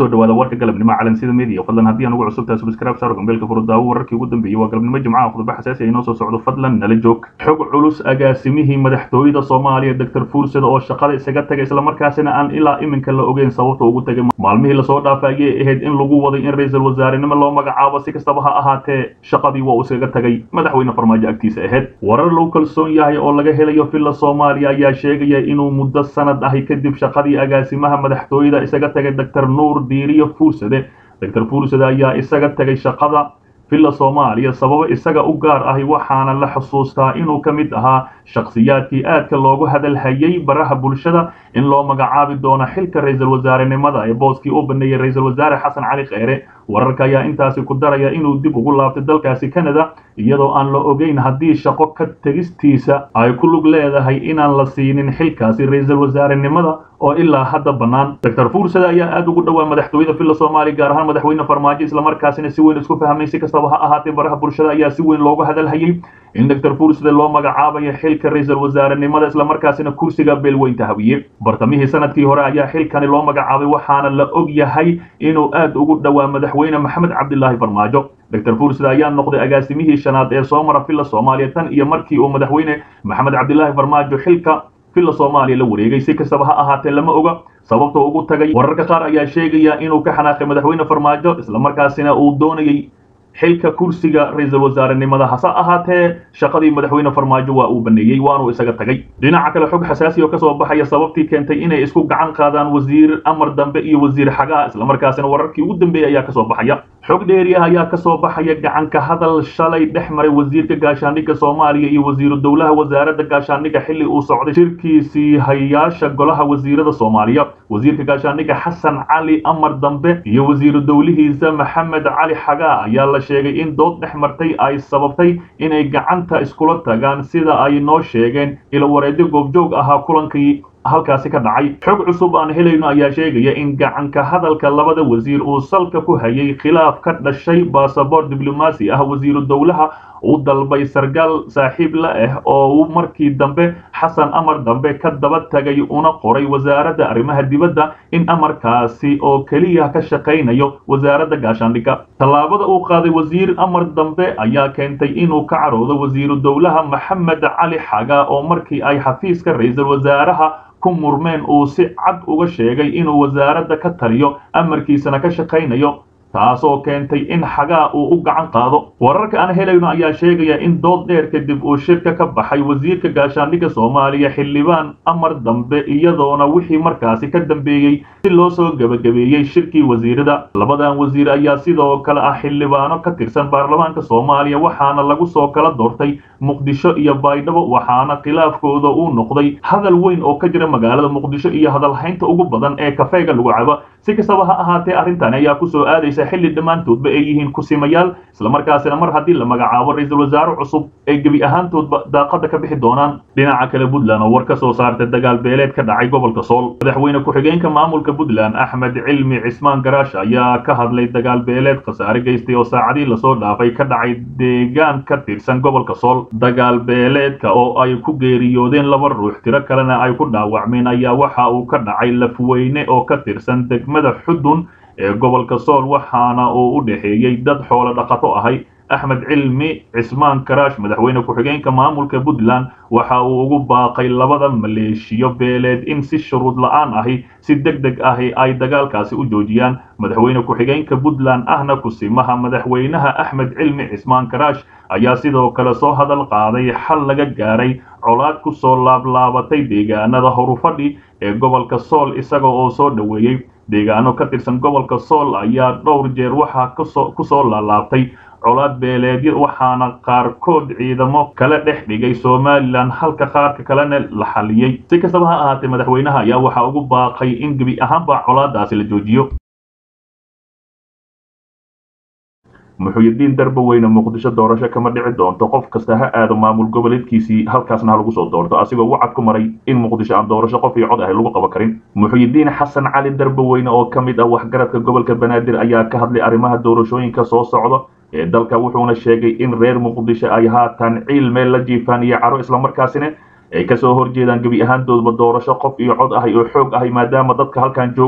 kusoo dhawaada warka galabnimo calansida media fadlan haddii aan ugu cusubtahay subscribe saaro gambeelka furudaawo wararkii ugu dambeeyey waa galabnimo jimcaha khudba xasaasi inoo soo socdo fadlan nala joog xog culus agaasimihii madaxtooyada soomaaliya doctor fuursada oo shaqada isaga tagay islamarkaasina aan ilaa iminka la ogeyn sababta ugu tagay maalmihii lasoo dhaafay ayay ahayd in lagu waday in ra-iisul wasaarenimo loo magacaabo si kastaba ha ahaatee shaqadii waa uu iskaga tagay madaxweyne farmaajo agtiisa ahayd warar lagu kalsoon yahay oo laga helayo villa soomaaliya ayaa sheegaya inuu muddo sanad ahi kadib shaqadii agaasimaha madaxtooyada isaga tagay doctor nuur diiriyo fuursade doctor fuursade ayaa isaga tagay shaqada villa soomaaliya sababo isaga u gaar ahi waxaana la xusuustaa inuu ka mid ahaa shakhsiyaadkii aadka loogu hadalhayay baraha bulshada in loo magacaabi doono xilka ra-iisul wasaarenimada ee booskii u baneeyey ra-iisul wasaare xasan cali kheyre wararka ayaa intaasi ku daraya inuu dib ugu laabtay dalkaasi canada iyadoo aan la ogeyn haddii shaqo ka tegistiisa ay ku lug leedahay inaan la siinin xilkaasi ra-iisul wasaarenimada oo ilaa hadda bannaan doctor fuursada ayaa aad ugu dhowaa madaxtooyada villa soomaaliya gaar ahaan madaxweyne farmaajo islamarkaasina si weyn isku fahmay si kastaba ha ahaatee baraha bulshada ayaa si weyn loogu hadalhayay in doctor fuursada loo magacaabayo xilka ra-iisul wasaarenimada islamarkaasina kursiga beelweynta hawiye bartamihii sanadkii hore ayaa xilkani loo magacaabay waxaana la og yahay inuu aad ugu dhowaa madaxweyne maxamed cabdilaahi farmaajo doctor fuursada ayaa noqday agaasimihii shanaad ee soo mara villa soomaaliya tan iyo markii uu madaxweyne maxamed cabdilaahi farmaajo xilka villa soomaaliya la wareegay si kastaba ha ahaatee lama oga sababta ugu tagay wararka qaar ayaa sheegaya inuu ka xanaaqay madaxweyne farmaajo islamarkaasina uu doonayay xilka kursiga ra-iisul wasaarenimada hase ahaatee shaqadii madaxweyne farmaajo waa uu baneeyey waanuu isaga tagay dhinaca kale xog xasaasi oo kasoo baxaya sababtii keentay inay isku gacan qaadaan wasiir amar dambe iyo wasiir xagaa islamarkaasina wararkii ugu dambeeyey ayaa kasoo baxaya xog dheeri ah ayaa kasoo baxaya gacanka hadal shalay dhex maray wasiirka gaashaandhigga soomaaliya iyo wasiiru dowlaha wasaaradda gaashaandhigga xilli uu socday shirkiisii hayaasha golaha wasiirada soomaaliya wasiirka gaashaandhigga xasan cali amar dambe iyo wasiiru dowlihiisa maxamed cali xagaa ayaa la sheegay in dood dhex martay ay sababtay inay gacanta iskula tagaan sida ay noo sheegeen ilo wareedyo goobjoog ahaa kulankii halkaasi ka dhacay xog cusub aan helayno ayaa sheegaya in gacanka hadalka labada wasiir uu salka ku hayay khilaaf ka dhashay basaboor diblomaasi ah wasiiru dowlaha uu dalbay sargaal saaxiib la ah oo uu markii dambe xasan amar dambe ka daba tagay una qoray wasaaradda arrimaha dibadda in amarkaasi oo keliya ka shaqaynayo wasaaradda gaashaandhigga tallaabada uu qaaday wasiir amar dambe ayaa keentay inuu ka caroodo wasiiru dowlaha maxamed cali xaga oo markii ay xafiiska ra-iisul wasaaraha ku murmeen uu si cad uga sheegay inuu wasaaradda ka taliyo amarkiisana ka shaqaynayo taasoo keentay in xagaa uu u gacan qaado wararka aan helayno ayaa sheegaya in dood dheer kadib uu shirka ka baxay wasiirka gaashaandhigga soomaaliya xildhibaan amar dambe iyadoona wixii markaasi ka dambeeyey si loo soo gebagabeeyey shirkii wasiirada labadan wasiir ayaa sidoo kale ah xildhibaano ka tirsan baarlamaanka soomaaliya waxaana lagu soo kala doortay muqdisho iyo baydhabo waxaana khilaafkooda uu noqday hadal weyn oo ka jira magaalada muqdisho iyo hadalhaynta ugu badan ee kafeega lagu cabo si kastaba ha ahaatee arrintan ayaa kusoo aadaysa xilli dhammaantoodba ay yihiin kusimayaal islamarkaasina mar haddii la magacaabo ra-iisul wasaare cusub ay gebi ahaantoodba daaqada ka bixi doonaan dhinaca kale puntland oo war ka soo saartay dagaal beeleed ka dhacay gobolka sool madaxweyne ku-xigeenka maamulka puntland axmed cilmi cismaan garaash ayaa ka hadlay dagaal beeleed khasaare geystay oo saacadii lasoo dhaafay ka dhacay deegaan ka tirsan gobolka sool dagaal beeleedka oo ay ku geeriyoodeen laba ruux tiro kalena ay ku dhaawacmeen ayaa waxa uu ka dhacay lafweyne oo ka tirsan degmada xudun ee gobolka sool waxaana uu u dhexeeyey dad xoolo dhaqato ahay axmed cilmi cismaan karaash madaxweyne ku-xigeenka maamulka puntland waxa uu ugu baaqay labada maleeshiyo beeleed in si shuruud la-aan ahi si deg deg ahi ay dagaalkaasi u joojiyaan madaxweyne ku-xigeenka puntland ahna kusimaha madaxweynaha axmed cilmi cismaan karaash ayaa sidoo kale soo hadal qaaday xal laga gaaray colaad ku soo laablaabatay deegaanada horufadhi ee gobolka sool isaga oo soo dhoweeyey deegaano ka tirsan gobolka sool ayaa dhowr jeer waxaa ku soo laalaabtay colaad beeleedyo waxaana qaarkood ciidamo kala dhex dhigay somalilan halka qaarka kalena la xaliyey si kastaba ha ahaatee madaxweynaha ayaa waxaa ugu baaqay in gebi ahaanba colaadaasi la joojiyo muxuyidiin darba weyne muqdisho doorasho kama dhici doonto qof kasta ha aado maamul goboleedkiisii halkaasna ha lagu soo doorto asigoo wacad ku maray in muqdisho aan doorasho qof iyo cod ahay lagu qaban karin muxuyidiin xasan cali darba weyne oo ka mid ah waxgaradka gobolka banaadir ayaa ka hadlay arrimaha doorashooyinka soo socda ee dalka wuxuuna sheegay in reer muqdisho ay haatan ciil meel la jiifaan iyo caro islamarkaasina ay kasoo horjeedaan gebi ahaantoodba doorasho qof iyo cod ahay oo xoog ahay maadaama dadka halkan joogo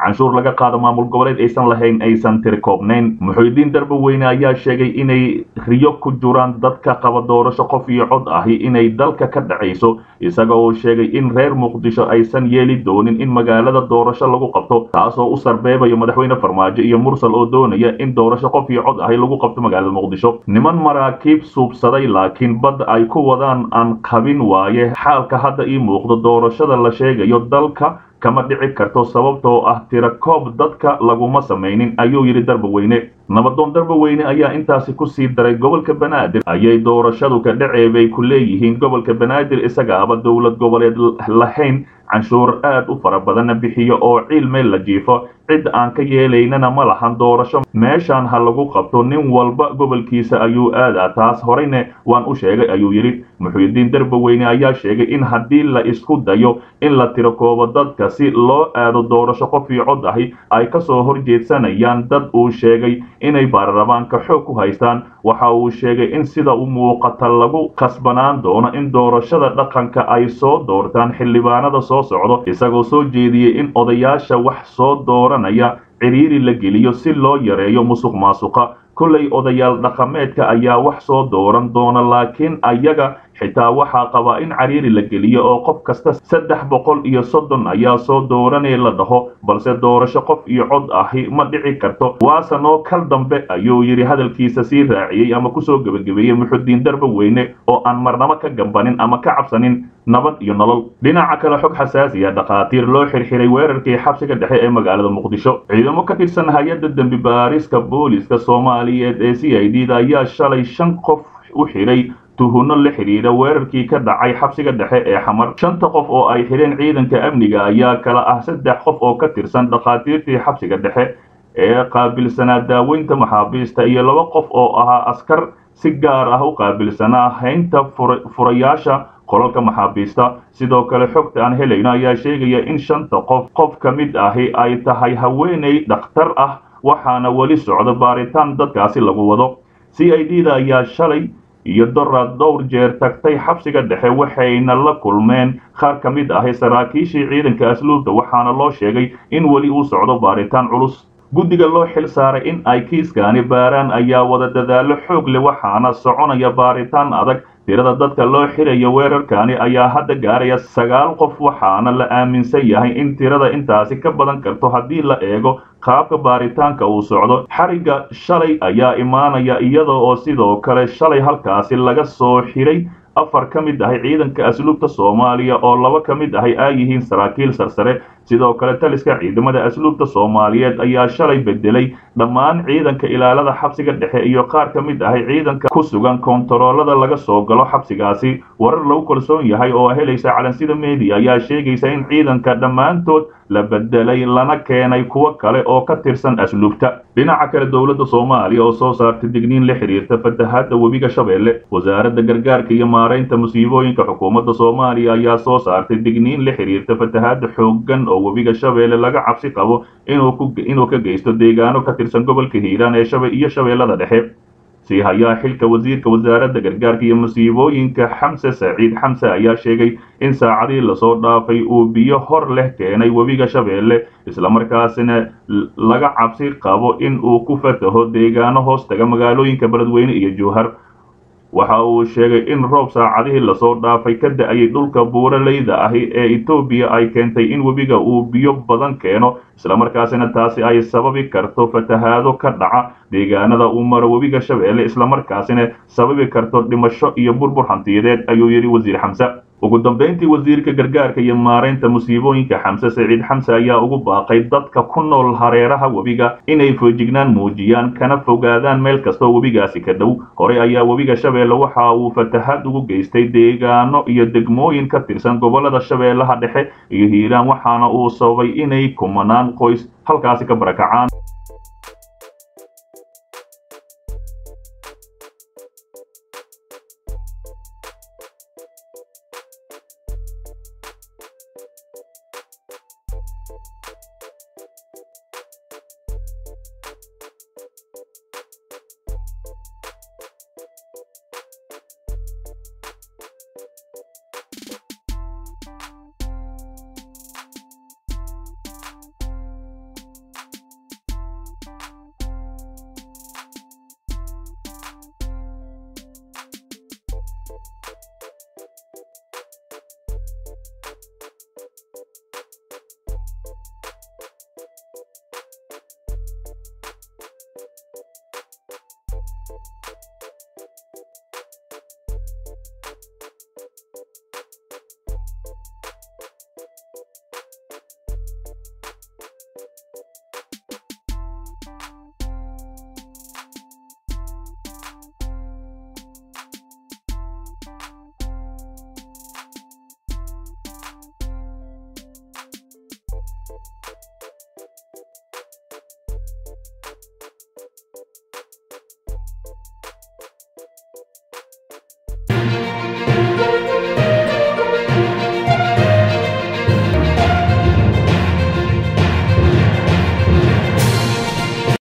canshuur laga qaado maamul goboleed aysan lahayn aysan tiri koobnayn muxuudiin darbaweyne ayaa sheegay inay riyo ku jiraan dadka qaba doorasho qof iyo cod ahi inay dalka ka dhacayso isaga oo sheegay in reer muqdisho aysan yeeli doonin in magaalada doorasho lagu qabto taasoo u sarbeebayo madaxweyne farmaajo iyo mursal oo doonaya in doorasho qof iyo cod ahi lagu qabto magaalada muqdisho niman maraakiib suubsaday laakiin badda ay ku wadaan aan qabin waaye xaalka hadda ii muuqdo doorashada la sheegayo dalka kama dhici karto sababtoo ah tira koob dadka laguma samaynin ayuu yidhi darbaweyne nabadoon darbaweyne ayaa intaasi ku sii daray gobolka banaadir ayay doorashadu ka dhaceebay ku leeyihiin gobolka banaadir isagaaba dowlad goboleed lahayn canshuur aad u fara badanna bixiyo oo ciil meel la jiifo cid aan ka yeelaynana ma lahan doorasho meeshaan ha lagu qabto nin walba gobolkiisa ayuu aadaa taas horeyne waan u sheegay ayuu yidhi muxuudiin darbaweyne ayaa sheegay in haddii la isku dayo in la tiro koobo dadka si loo aado doorasho qof iyo cod ahi ay ka soo horjeedsanayaan dad uu sheegay inay baarlamaanka xoog ku haystaan waxa uu sheegay in sida u muuqata lagu khasbanaan doono in doorashada dhaqanka ay soo doortaan xildhibaanada soo socdo isagoo soo jeediyey in odayaasha wax soo dooranaya ciriiri la geliyo si loo yareeyo musuq maasuqa kollay odayaal dhaqameedka ayaa wax soo dooran doona laakiin ayaga xitaa waxaa qabaa in cariiri la geliyo oo qof kasta saddex boqol iyo soddon ayaa soo dooranee la dhaho balse doorasho qof iyo cod ahi ma dhici karto waase noo kal dambe ayuu yidhi hadalkiisa sii raaciyey ama kusoo gebagabeeyey muxudiin darba weyne oo aan marnabo ka gambanin ama ka cabsanin nabad iyo nolol dhinaca kale xog xasaasiya dhakhaatiir loo xirxiray weerarkii xabsiga dhexe ee magaalada muqdisho ciidamo ka tirsan hay-adda dembi baariska booliska soomaaliyeed ee c i d da ayaa shalay shan qof u xidhay tuhuno la xidhiidha weerarkii ka dhacay xabsiga dhexe ee xamar shanta qof oo ay xidheen ciidanka amniga ayaa kala ah saddex qof oo ka tirsan dhakhaatiirtii xabsiga dhexe ee qaabilsanaa daaweynta maxaabiista iyo laba qof oo ahaa askar si gaar ah u qaabilsanaa haynta furayaasha qolalka maxaabiista sidoo kale xogta aan helayno ayaa sheegaya in shanta qof qof ka mid ahi ay tahay haweeney dhakhtar ah waxaana weli socda baaritaan dadkaasi lagu wado c i d da ayaa shalay iyo doraad dhowr jeer tagtay xabsiga dhexe waxayna la kulmeen qaar ka mid ahi saraakiishii ciidanka asluubta waxaana loo sheegay in weli uu socdo baaritaan culus guddiga loo xil saaray in ay kiiskaani baaraan ayaa wada dadaallo xoog leh waxaana soconaya baaritaan adag tirada dadka loo xirayo weerarkani ayaa hadda gaaraya sagaal qof waxaana la aaminsan yahay in tirada intaasi ka badan karto haddii la eego qaabka baaritaanka uu socdo xarigga shalay ayaa imaanaya iyada oo sidoo kale shalay halkaasi laga soo xiray afar ka mid ahay ciidanka asluubta soomaaliya oo laba ka mid ahay ay yihiin saraakiil sarsare sidoo kale taliska ciidamada asluubta soomaaliyeed ayaa shalay bedelay dhammaan ciidanka ilaalada xabsiga dhexe iyo qaar ka mid ahay ciidanka ku sugan koontaroolada laga soo galo xabsigaasi warar lagu kalsoon yahay oo helaysa calansida media ayaa sheegaysa in ciidanka dhammaantood la bedelay lana keenay kuwo kale oo ka tirsan asluubta dhinaca kale dowladda soomaaliya oo soo saartay digniin la xidhiirta fatahaadda webiga shabeelle wasaaradda gargaarka iyo maaraynta musiibooyinka xukuumadda soomaaliya ayaa soo saartay digniin la xidhiirta fatahaadda xooggan oo webiga shabeelle laga cabsi qabo inuu ka geysto deegaano ka tirsan gobolka hiiraan ee iyo shabeellada dhexe sii hayaa xilka wasiirka wasaaradda gargaarka iyo musiibooyinka xamse saciid xamse ayaa sheegay in saacadii lasoo dhaafay uu biyo hor leh keenay webiga shabeelle islamarkaasina laga cabsi qabo in uu ku fataho deegaano hoos taga magaalooyinka beledweyne iyo jowhar waxa uu sheegay in roob saacadihii lasoo dhaafay ka da-ayay dhulka buuraleyda ahi ee etoobiya ay keentay in webiga uu biyo badan keeno islamarkaasina taasi ay sababi karto fatahaado ka dhaca deegaanada uu maro webiga shabeelle islamarkaasina sababi karto dhimasho iyo burbur hantiyadeed ayuu yidhi wasiir xamse ugu dambayntii wasiirka gargaarka iyo maaraynta musiibooyinka xamse saciid xamse ayaa ugu baaqay dadka ku nool hareeraha webiga inay foojignaan muujiyaan kana fogaadaan meel kastoo webigaasi ka dhow horey ayaa webiga shabeelle waxa uu fatahaad ugu geystay deegaano iyo degmooyin ka tirsan gobolada shabeellaha dhexe iyo hiiraan waxaana uu sababay inay kumanaan qoys halkaasi ka barakacaan